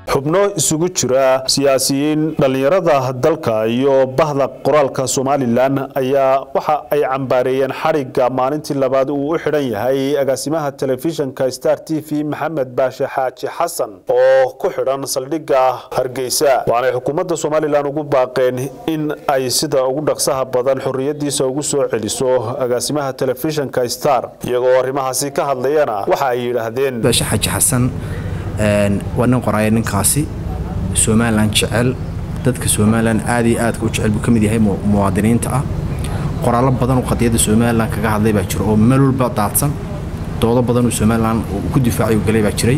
xubno isugu jira siyaasiyiin dhallinyarada dalka iyo bahda qoraalka somalilan ayaa waxa ay cambaareeyeen xadhigga maalintii labaad uu u xidhan yahay agaasimaha telefishinka star t v maxamed baashe xaaji xasan oo ku xidhan saldhigga hargeysa waanay xukuumadda somalilan ugu baaqeen in ay sida ugu dhaqsaha badan xorriyadiisa ugu soo celiso agaasimaha telefishinka star iyagoo arrimahaasi ka hadlayana waxa ay yidhaahdeen baashe xaaji xasan waa nin qoraaya ninkaasi somalilan jecel dadka somalilan aad iyo aadka u jecel buu ka mid yahay muwaadiniinta ah qoraallo badan oo qadiyadda somalilan kaga hadlay baa jira oo meel walba daadsan doodo badan oo somalilan ku difaacay u galay baa jiray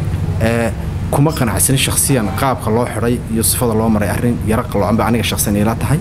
kuma qanacsanin shakhsiyan qaabka loo xidhay iyo sifada loo maray arrin yaro qaloocan ba aniga shakhsiyan ila tahay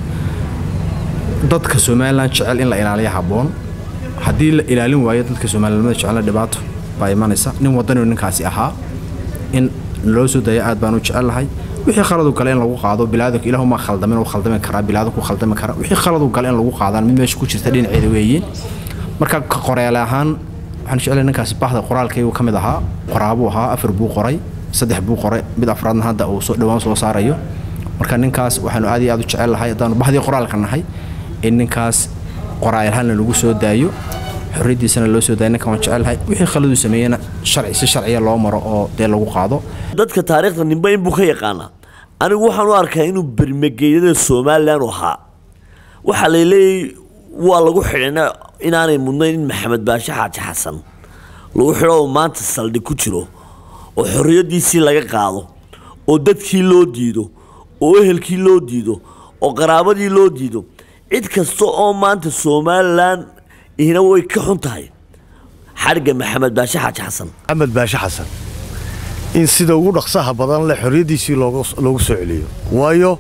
dadka somalilan jecel in la ilaaliya habboon haddii la ilaalin waayo dadka somalilanimada jecelna dhibaato baa imanaysa nin wadaniu ninkaasi ahaa in loo soo daya aad baan u jecellahay wixii khaladu gale in lagu qaado bilaadanku ilaahuma khaldamin uu khaldami karaa bilaadanku khaldami karaa wixii khaladu gale in lagu qaadaan mid meesha ku jirta dhinaceeda weeyiin marka ka qoreele ahaan waxaan jeclay ninkaasi bahda qoraalkaygu ka mid ahaa qoraabuu ahaa afar buu qoray saddex buu qoray mid afraadna hadda uu soo dhowaan soo saarayo marka ninkaas waxaanu aad iyo aad u jecellahay haddaanu bahdii qoraalka nahay in ninkaas qoraayalhalna lagu soo daayo xorriyaddiisana loo soo daaya ninkan waan jecelahay wixii khaladuu sameeyena sharci si sharciya loo maro oo dee lagu qaado dadka taariikhda nimba inbuu ka yaqaanaa anigu waxaan u arkaa inuu bermageydada somalilan u ahaa waxaa laleeyahy waa lagu xidhana inaanay mudnayn in maxamed baashe xaaji xasan lagu xidho oo maanta saldhig ku jiro oo xorriyaddiisii laga qaado oo dadkii loo diido oo ehelkii loo diido oo qaraabadii loo diido cid kasta oo maanta somalilan ihna way ka xun tahay xadhigga maxamed baashe xaaji xasan maxamed baashe xasan in sida ugu dhaqsaha badan leh xorriyaddiisii loogu soo celiyo waayo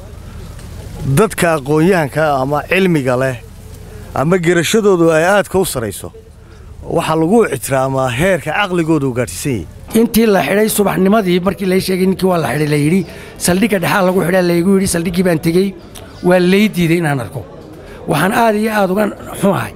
dadka aqoon-yahanka ama cilmiga leh ama gerashadoodu ay aadka u sarayso waxaa lagu ixtiraamaa heerka caqligooda u gaadhsiisan yahay intii la xidhay subaxnimadii markii lay sheegay ninkii waa la xidhay la yidhi saldhigga dhexaa lagu xidhaa laygu yidhi saldhiggii baan tegey waa lay diiday inaan arko waxaan aad iyo aad uga xunahay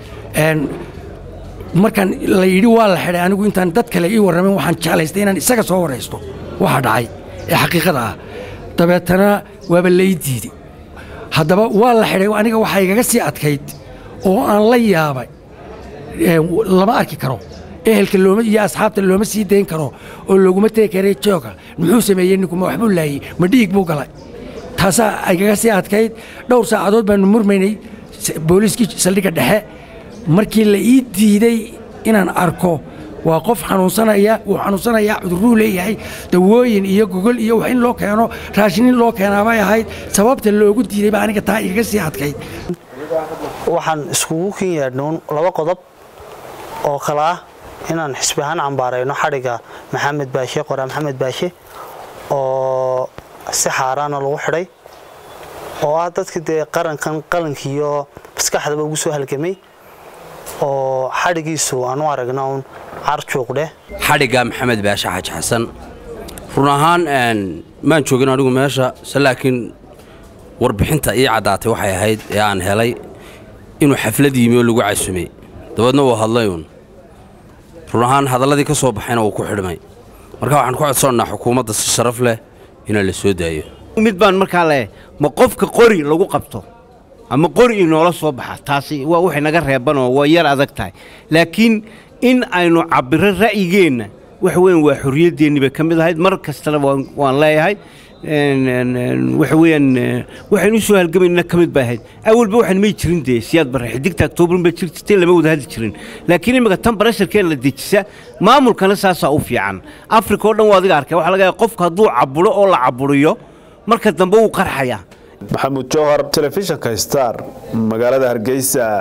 markaan la yidhi waa la xidhay anigu intaan dad kale ii warramin waxaan jeclaystay inaan isaga soo waraysto waxa dhacay ee xaqiiqada ah dabeetana waaba lay diiday haddaba waa la xidhay aniga waxaa igaga sii adkayd oo aan la yaabay lama arki karo ehelka looma iyo asxaabta looma sii dayn karo oo looguma tegi karay jooga muxuu sameeyey ninku ma waxbuu laayey ma dhiig buu galay taasaa igaga sii adkayd dhowr saacadood baanu murmaynay booliiskii saldhigga dhexe markii la ii diiday inaan arko waa qof xanuunsanaya wuu xanuunsanayaa cudurruu leeyahay dawooyin iyo gogol iyo wax in loo keeno raashin in loo keenaabay ahayd sababta loogu diiday baa aniga taa igaga sii adkayd waxaan iskugu kin yeedhnuun laba qodob oo kale ah inaan xisbi ahaan cambaarayno xadhigga maxamed baashe qoraa maxamed baashe oo si xaaraana lagu xidhay oo ah dadka dee qarankan qalankiiyo maskaxdaba ugu soo halgamay oo xadhigiisu aan u aragna uun carjuuqdheh xadhigga maxamed baashe xaaji xasan run ahaan maan joogin anigu meesha se laakiin warbixinta ii caddaatay waxay ahayd ee aan helay inuu xaflad yimi oo lagu casumay dabeedna wuu hadlayuun run ahaan hadalladii ka soo baxayna wuu ku xidhmay marka waxaan ku codsannaa xukuumadda si sharaf leh inaa la soo daayo mid baan markaa leeyahay ma qofka qori lagu qabto ama qori inoola soo baxa taasi waa waxay naga reebanoo waa yar adag tahay laakiin in aynu cabbiro ra'yigeenna waxa weyan waa xorriyaddeennii bay ka mid ahayd mar kastana waan leeyahay waxa weeyaan waxaynu u soo halgamayna ka mid bay ahayd awalba waxaan may jirin dee siyaad barre xidigta octoobar ba jir jirtay lama wada hadli jirin laakiin imika tan barasharkeen la dejisa maamulkana saasaa u fiican afrika oo dhan waa adiga arkay waxaa laga yahay qofka hadduu caburo oo la caburiyo marka dambe wuu qarxayaa maxamuud jowhar telefishinka star magaalada hargeysa